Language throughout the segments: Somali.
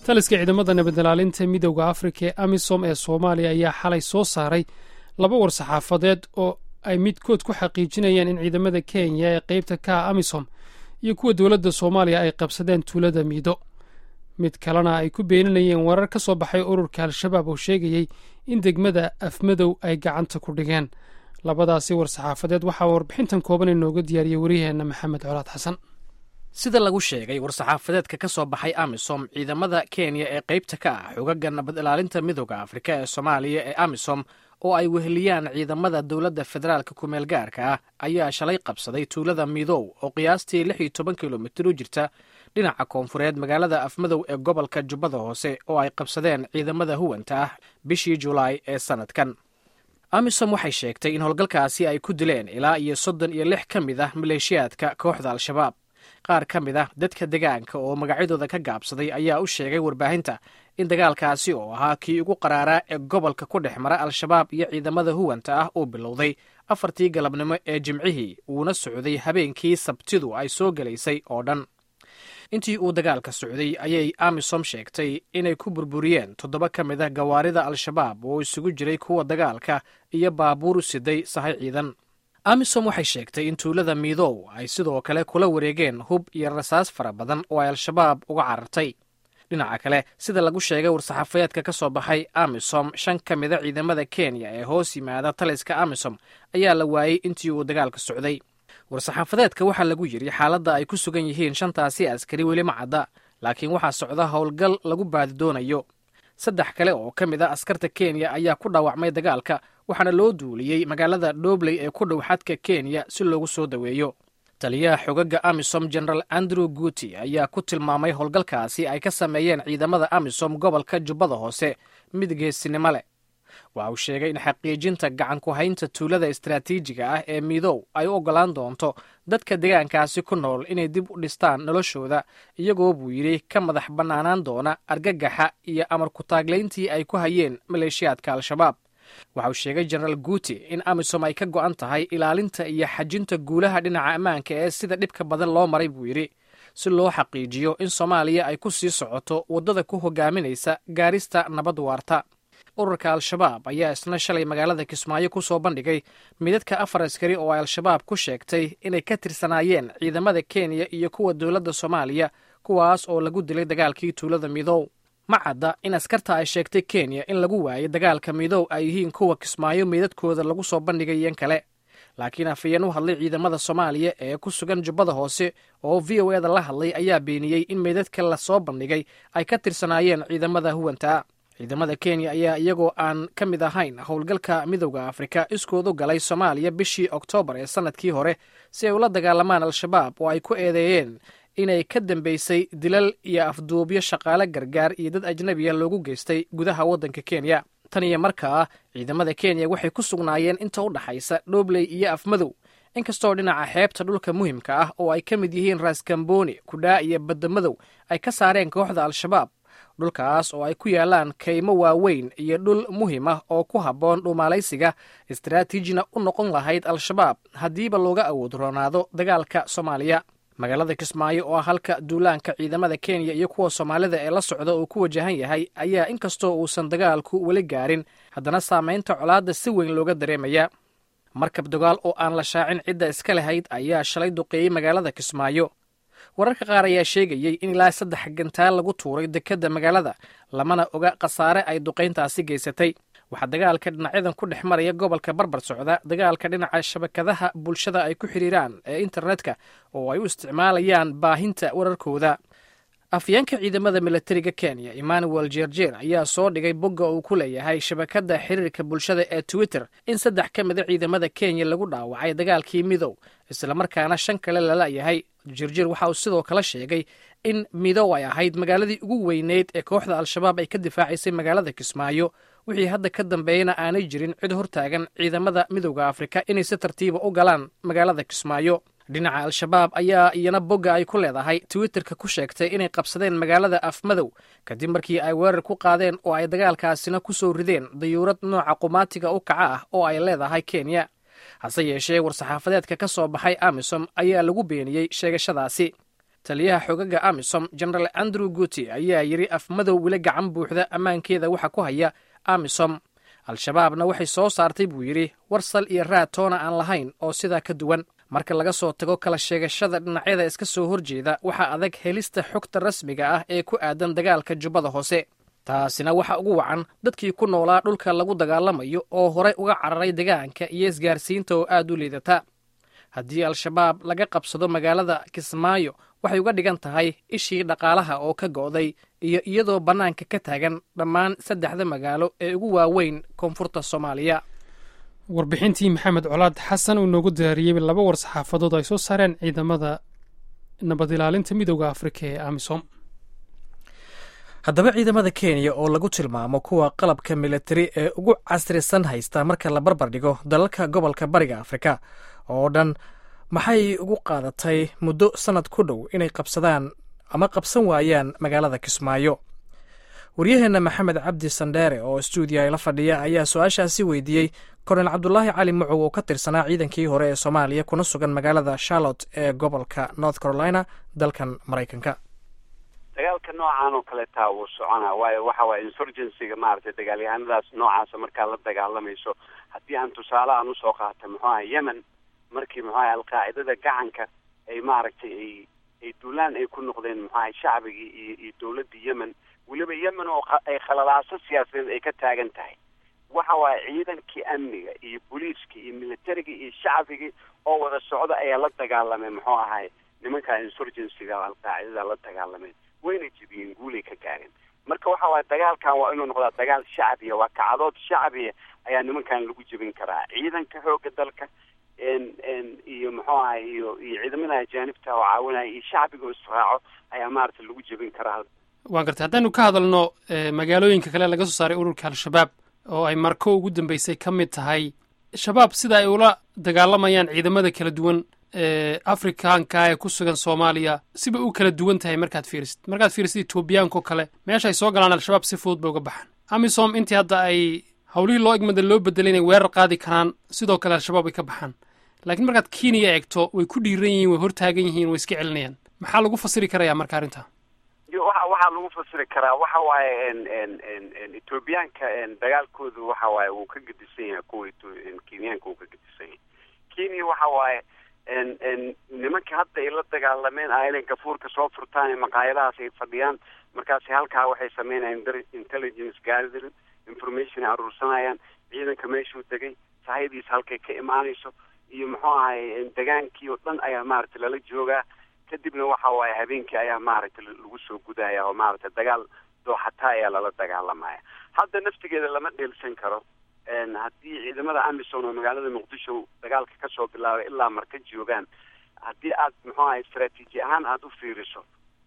taliska ciidamada nabadilaalinta midowda afrika ee amisom ee soomaaliya ayaa xalay soo saaray laba war saxaafadeed oo ay midkood ku xaqiijinayeen in ciidamada kenya ee qeybta ka ah amisom iyo kuwa dowladda soomaaliya ay qabsadeen tuulada miido mid kalena ay ku beeninayeen warar ka soo baxay ururka al-shabaab oo sheegayey in degmada afmadow ay gacanta ku dhigeen labadaasi war saxaafadeed waxaa warbixintan kooban inooga diyaariyey wariyaheenna maxamed colaad xasan sida lagu sheegay war-saxaafadeedka ka soo baxay amisom ciidamada kenya ee qaybta ka ah xogaga nabad ilaalinta midooda afrika ee soomaaliya ee amisom oo ay weheliyaan ciidamada dowladda federaalka kumeel gaarka ah ayaa shalay qabsaday tuulada midow oo qiyaastii lix iyo toban kilomitir u jirta dhinaca koonfureed magaalada afmadow ee gobolka jubbada hoose oo ay qabsadeen ciidamada huwanta ah bishii julaay ee sannadkan amisom waxay sheegtay in howlgalkaasi ay ku dileen ilaa iyo soddon iyo lix ka mid ah maleeshiyaadka kooxda al-shabaab qaar ka mid ah dadka degaanka oo magacyadooda ka gaabsaday ayaa u sheegay warbaahinta in dagaalkaasi oo ahaa kii ugu qaraaraa ee gobolka ku dhex mara al-shabaab iyo ciidamada huwanta ah uu bilowday afartii galabnimo ee jimcihii uuna socday habeenkii sabtidu ay soo gelaysay oo dhan intii uu dagaalka socday ayay amisom sheegtay inay ku burburiyeen toddoba ka mid ah gawaarida al-shabaab oo isugu jiray kuwa dagaalka iyo baabuur siday sahay ciidan amisom waxay sheegtay in tuulada miidow ay sidoo kale kula wareegeen hub iyo rasaas fara badan oo ay al-shabaab uga carartay dhinaca kale sida lagu sheegay war-saxaafadeedka ka soo baxay amisom shan ka mida ciidamada kenya ee hoos yimaada taliska amisom ayaa la waayey intii uu dagaalka socday war-saxaafadeedka waxaa lagu yidhi xaaladda ay ku sugan yihiin shantaasi askari weli ma cadda laakiin waxaa socda howlgal lagu baadi doonayo saddex kale oo ka mid a askarta kenya ayaa ku dhaawacmay dagaalka waxaana loo duuliyey magaalada dhobley ee ku dhow xadka kenya si loogu soo daweeyo taliyaha xogaga amisom general andrew guuti ayaa ku tilmaamay howlgalkaasi ay ka sameeyeen ciidamada amisom gobolka jubbada hoose mid geesinimo leh waxa uu sheegay in xaqiijinta gacan ku haynta tuulada istaraatiijiga ah ee midow ay u oggolaan doonto dadka degaankaasi ku nool inay dib u dhistaan noloshooda iyagoo buu yidhi ka madax bannaanaan doona argagaxa iyo amar ku-taaglayntii ay ku hayeen maleeshiyaadka al-shabaab waxa uu sheegay jenaraal guuti in amisom ay ka go'an tahay ilaalinta iyo xajinta guulaha dhinaca ammaanka ee sida dhibka badan loo maray buu yidhi si loo xaqiijiyo in soomaaliya ay ku sii socoto waddada ku hogaaminaysa gaarista nabad waarta ururka al-shabaab ayaa isna shalay magaalada kismaayo ku soo bandhigay midadka afar askari oo ay al-shabaab ku sheegtay inay ka tirsanaayeen ciidamada kenya iyo kuwa dowladda soomaaliya kuwaas oo lagu dilay dagaalkii tuulada midow ma cadda in askarta ay sheegtay kenya in lagu waayay dagaalka midow ay yihiin kuwa kismaayo meydadkooda lagu soo bandhigayen kale laakiin afayeen u hadlay ciidamada soomaaliya ee ku sugan jubbada hoose oo v o eda la hadlay ayaa beeniyey in meydadka lasoo bandhigay ay ka tirsanaayeen ciidamada huwanta ciidamada kenya ayaa iyagoo aan ka mid ahayn howlgalka midowda afrika iskoodu galay soomaaliya bishii oktoobar ee sannadkii hore si ay ula dagaalamaan al-shabaab oo ay ku eedeeyeen inay ka dambeysay dilal iyo afduubyo shaqaale gargaar iyo dad ajnabiya loogu geystay gudaha waddanka kenya tan iyo markaa ciidamada kenya waxay ku sugnaayeen inta u dhaxaysa dhobley iyo afmadow inkastoo dhinaca xeebta dhulka muhimka ah oo ay ka mid yihiin raaskambooni kudhaa iyo badamadow ay ka saareen kooxda al-shabaab dhulkaas oo ay ku yaalaan kaymo waaweyn iyo dhul muhim ah oo ku habboon dhuumaalaysiga istaraatiijina u noqon lahayd al-shabaab haddiiba looga awood roonaado dagaalka soomaaliya magaalada kismaayo oo ah halka duulaanka ciidamada kenya iyo kuwa soomaalida ee la socda uu ku wajahan yahay ayaa inkastoo uusan dagaalku weli gaarin haddana saamaynta colaadda si weyn looga dareemaya markab dagaal oo aan la shaacin cidda iska lahayd ayaa shalay duqeeyey magaalada kismaayo wararka qaar ayaa sheegayey in ilaa saddex gantaal lagu tuuray dekedda magaalada lamana oga khasaare ay duqayntaasi geysatay waxaa dagaalka dhinacyadan ku dhex maraya gobolka barbar socda dagaalka dhinaca shabakadaha bulshada ay ku xidhiiraan ee internetka oo ay u isticmaalayaan baahinta wararkooda afyeenka ciidamada milatariga kenya emmanuel jerjer ayaa soo dhigay bogga uu ku leeyahay shabakadda xiriirka bulshada ee twitter in saddex ka mida ciidamada kenya lagu dhaawacay dagaalkii midow islamarkaana shan kale lalayahay jirjir waxa uu sidoo kale sheegay in midow ay ahayd magaaladii ugu weyneyd ee kooxda al-shabaab ay ka difaacaysay magaalada kismaayo wixii hadda ka dambeeyana aanay jirin cid hortaagan ciidamada midowda afrika inay si tartiiba u galaan magaalada kismaayo dhinaca al-shabaab ayaa iyana bogga ay ku leedahay twitterka ku sheegtay inay qabsadeen magaalada afmadow kadib markii ay weerar ku qaadeen oo ay dagaalkaasina ku soo rideen dayuurad nooca qumaatiga u kaca ah oo ay leedahay kenya hase yeeshee war-saxaafadeedka ka soo baxay amisom ayaa lagu beeniyey sheegashadaasi taliyaha xogaga amisom genaraal andrew guti ayaa yidhi afmadow weli gacan buuxda ammaankeeda waxa ku haya amisom al-shabaabna waxay soo saartay buu yidhi war sal iyo raad toona aan lahayn oo sidaa ka duwan marka laga soo tago kala sheegashada dhinacyada iska soo horjeeda waxaa adag helista xogta rasmiga ah ee ku aadan dagaalka jubbada hoose taasina waxa ugu wacan dadkii ku noolaa dhulka lagu dagaalamayo oo horey uga cararay degaanka iyo isgaarsiinta oo aad u liidata haddii al-shabaab laga qabsado magaalada kismaayo waxay uga dhigan tahay ishii dhaqaalaha oo ka go'day iyo iyadoo bannaanka ka taagan dhammaan saddexda magaalo ee ugu waaweyn koonfurta soomaaliya warbixintii maxamed colaad xasan uu noogu diyaariyey laba war saxaafadood ay soo saareen ciidamada nabad ilaalinta midooda afrika ee amisom haddaba ciidamada kenya oo lagu tilmaamo kuwa qalabka militari ee ugu casrisan haysta marka la barbar dhigo dalalka gobolka bariga afrika oo dhan maxay ugu qaadatay muddo sannad ku dhow inay qabsadaan ama qabsan waayaan magaalada kismaayo waryaheenna maxamed cabdi sandheere oo stuudiya la fadhiya ayaa su-aashaasi weydiiyey kornel cabdulaahi cali mucow oo ka tirsanaa ciidankii hore ee soomaaliya kuna sugan magaalada charlotte ee gobolka north carolina dalkan maraykanka dagaalka noocan oo kaleetaa wuu soconaa waayo waxa waye insurgencyga maaragtay dagaalyahanadaas noocaasa markaa la dagaalamayso haddii aan tusaale aan usoo qaata muxuu aha yemen markii muxuu aha alqaacidada gacanka ay maaragtay ay ay duulaan ay ku noqdeen muxuu aha shacbigii iyo iyo dawladdii yemen weliba yemen oo ay khalalaaso siyaasadeed ay ka taagan tahay waxa waaye ciidankii amniga iyo booliiskii iyo militariga iyo shacbigii oo wada socda ayaa la dagaalameen muxuu ahay nimanka insurgencyga alqaacidada la dagaalameen wayna jebiyeen guulay ka gaareen marka waxa waaye dagaalkan waa inuu noqdaa dagaal shacbiya waa kacdood shacbiya ayaa nimankan lagu jebin karaa ciidanka xooga dalka iyo muxuu ahay iyo iyo ciidamada ajaanibta oo caawinaya iyo shacbiga oo israaco ayaa maaragtay lagu jebin karaa waan gartay haddaynu ka hadalno magaalooyinka kale laga soo saaray ururka al-shabaab oo ay marko ugu dambeysay ka mid tahay shabaab sida ay ula dagaalamayaan ciidamada kala duwan ee afrikaanka ee ku sugan soomaaliya siba u kala duwan tahay markaad fiirisid markaad fiirisid etoobiyaanka oo kale meesha ay soo galaan al-shabaab si fudud bay uga baxaan amisom intii hadda ay howlihii loo egmada loo bedelay inay weerar qaadi karaan sidoo kale al-shabaab ay ka baxaan laakiin markaad kenya eegto way ku dhiiran yihiin way hortaagan yihiin way iska celinayaan maxaa lagu fasiri karaya marka arrinta waxa waxaa lagu fasiri karaa waxa waaye etoobiyaanka dagaalkoodu waxa waaye wuu ka gedisan yahay kuwa kenyaanka wuu ka gedisan yahay kenya waxa waaye nimanka hadda ay la dagaalameen inay gafuurka soo furtaan ee maqaayadahaas ay fadhiyaan markaasi halkaa waxay sameynayaan intelligence gathering information ay aruursanayaan ciidanka meeshuu degay sahaydiisa halkay ka imaanayso iyo muxuu ahay degaankii oo dhan ayaa maaragtay lala joogaa kadibna waxa waaye habeenkii ayaa maaragtay lagu soo gudaya oo maaragtay dagaal dooxataa ayaa lala dagaalamaya hadda naftigeeda lama dheelsan karo haddii ciidamada amisom oo magaalada muqdisho dagaalka kasoo bilaabay ilaa marka joogaan haddii aad muxuu ahay istraatiiji ahaan aada u fiiriso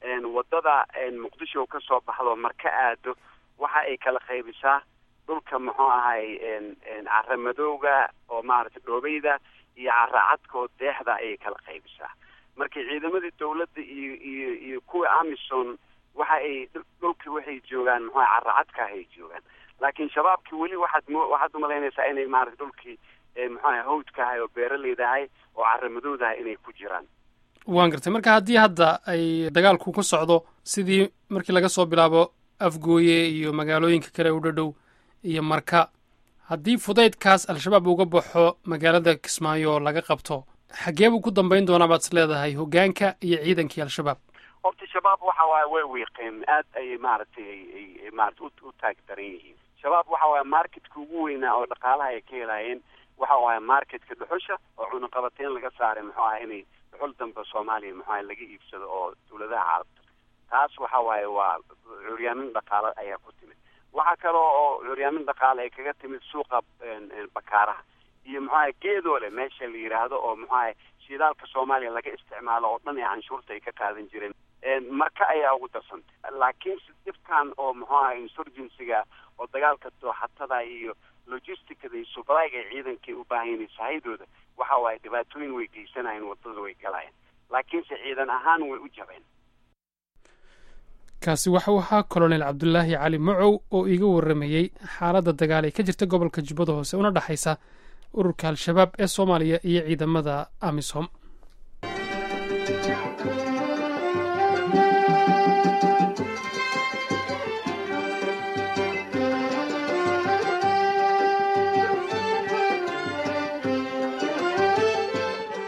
wadada muqdisho kasoo baxdo marka aado waxa ay kala qaybisaa dhulka muxuu ahay cara madowga oo maaragtay dhoobeyda iyo cara cadka oo deexda ayay kala qaybisaa marka ciidamadii dawladda iyo iyo iyo kuwa amison waxa ay dhulkii waxay joogaan muxuu cara cadka ay joogaan laakiin shabaabkii weli waxaad m waxaad umalaynaysaa inay maarata dhulkii muxuaha hawdkahay oo beeraleydahay oo caramadowdahay inay ku jiraan waan gartay marka haddii hadda ay dagaalku ku socdo sidii markii laga soo bilaabo afgooye iyo magaalooyinka kale u dhadhow iyo marka haddii fudaydkaas al-shabaab uga baxo magaalada kismaayo oo laga qabto xaggee buu ku dambayn doonaa baad is leedahay hoggaanka iyo ciidankii al-shabaab horta shabaab waxa waaye way wiiqeen aad ayay maaragtay ay maarata u taag daran yihiin shabaab waxa waaye marketka ugu weynaa oo dhaqaalaha ay ka helaayeen waxa waaye marketka dhuxusha oo cunaqabateyn laga saaray muxuu aha inay dhuxul dambe soomaaliya muxuu aha laga iibsado oo dawladaha caalamka taas waxa waaye waa curyaamin dhaqaale ayaa ku timid waxaa kale oo curyaamin dhaqaale ay kaga timid suuqa bakaaraha iyo muxuaha geedoole meesha la yidhaahdo oo muxuaha shidaalka soomaaliya laga isticmaalo oo dhan ee canshuurta ay ka qaadan jireen marka ayaa ugu darsantay laakiinse dhibkan oo muxuu aha insurgencyga oo dagaalka dooxatada iyo logisticada iyo subrayga ay ciidankay u baahan sahayadooda waxa waaye dhibaatooyin way geysanayeen wadada way galayeen laakiinse ciidan ahaan way u jabeen kaasi waxau ahaa colonel cabdulaahi cali macow oo iiga warramayey xaaladda dagaal ee ka jirta gobolka jubbada hoose una dhexaysa ururka al-shabaab ee soomaaliya iyo ciidamada amisom